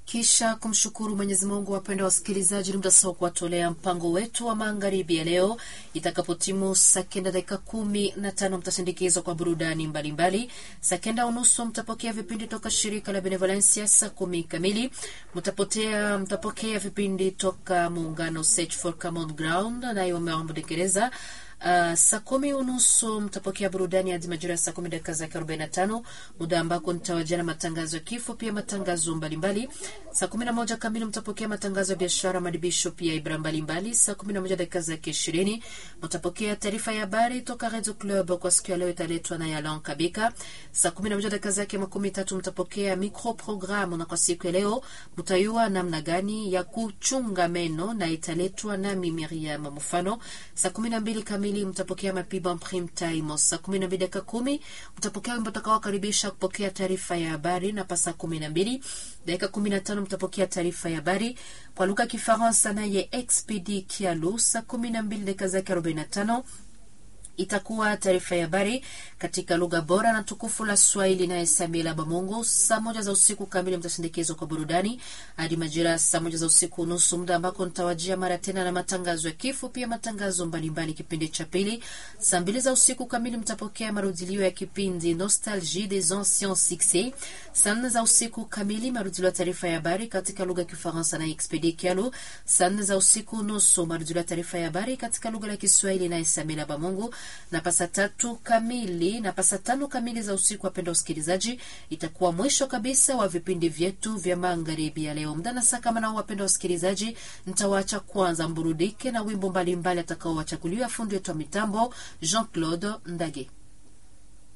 Kisha kumshukuru Mwenyezi Mungu, wapenda wasikilizaji, ni muda sawa kuwatolea mpango wetu wa magharibi ya leo. Itakapotimu saa kenda dakika kumi na tano mtasindikizwa kwa burudani mbalimbali. Saa kenda unusu mtapokea vipindi toka shirika la Benevolencia. Saa kumi kamili mtapotea mtapokea vipindi toka muungano Search for Common Ground naye wameambudekereza Uh, saa kumi unusu mtapokea burudani hadi majira ya saa kumi dakika zake arobaini na tano muda ambako nitawajana matangazo ya kifo, pia matangazo mbalimbali. Saa kumi na moja kamili mtapokea matangazo ya biashara, madibisho, pia ibra mbalimbali. Saa kumi na moja dakika zake ishirini mtapokea taarifa ya habari toka Radio Club kwa siku ya leo, italetwa na Yalan Kabika. Saa kumi na moja dakika zake makumi tatu mtapokea micro programu, na kwa siku ya leo mtayua namna gani ya kuchunga meno na italetwa nami Miriam Mufano. Saa kumi na mbili kamili mtapokea mapiba prime time. Saa kumi na mbili dakika kumi mtapokea wimbo utakaokaribisha kupokea taarifa ya habari, na pa saa kumi na mbili dakika kumi na tano mtapokea taarifa ya habari kwa lugha ya Kifaransa naye Expedi Kialu. Saa kumi na mbili dakika zake arobaini na tano itakuwa taarifa ya habari katika lugha bora na tukufu la Swahili naye Samila Bamongo. Saa moja za usiku kamili mtasindikizwa kwa burudani hadi majira saa moja za usiku nusu, muda ambako nitawajia mara tena na matangazo ya kifo, pia matangazo mbalimbali kipindi cha pili. Saa mbili za usiku kamili mtapokea marudilio ya kipindi Nostalgie des anciens succès. Saa nne za usiku kamili marudilio ya taarifa ya habari katika lugha ya Kifaransa na Expedi Kialu. Saa nne za usiku nusu marudilio ya taarifa ya habari katika lugha ya Kiswahili naye Samila Bamongo na pasa tatu kamili na pasa tano kamili za usiku, wapenda usikilizaji, itakuwa mwisho kabisa wa vipindi vyetu vya magharibi ya leo. Mdana saa kama nao, wapenda usikilizaji, nitawaacha kwanza mburudike na wimbo mbalimbali atakaowachaguliwa fundi wetu wa mitambo Jean Claude Ndage.